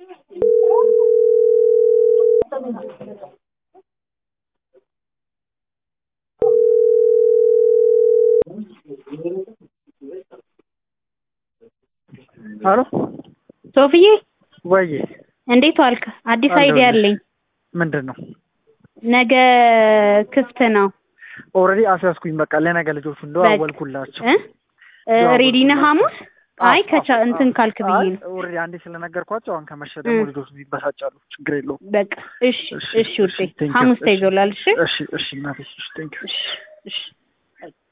ሄሎ ሶፍዬ ወይ እንዴት ዋልክ? አዲስ አይዲያ አለኝ። ምንድን ነው? ነገ ክፍት ነው። ኦልሬዲ አስያዝኩኝ። በቃ ለነገ ልጆቹ እንደው በቃ አወልኩላቸው። እ ሬዲ ነህ ሐሙስ? አይ ከቻ እንትን ካልክ ብዬ ነው። ኦልሬዲ አንዴ ስለነገርኳቸው አሁን ከመሸ ደግሞ እ። ልጆቹ ይበሳጫሉ። ችግር የለውም። በቃ እሺ እሺ ውዴ thank you። ሐሙስ እሺ፣ ተይዞላል። እሺ እሺ፣ እሺ እናቴ፣ እሺ፣ ቴንክ ዩ። እሺ እሺ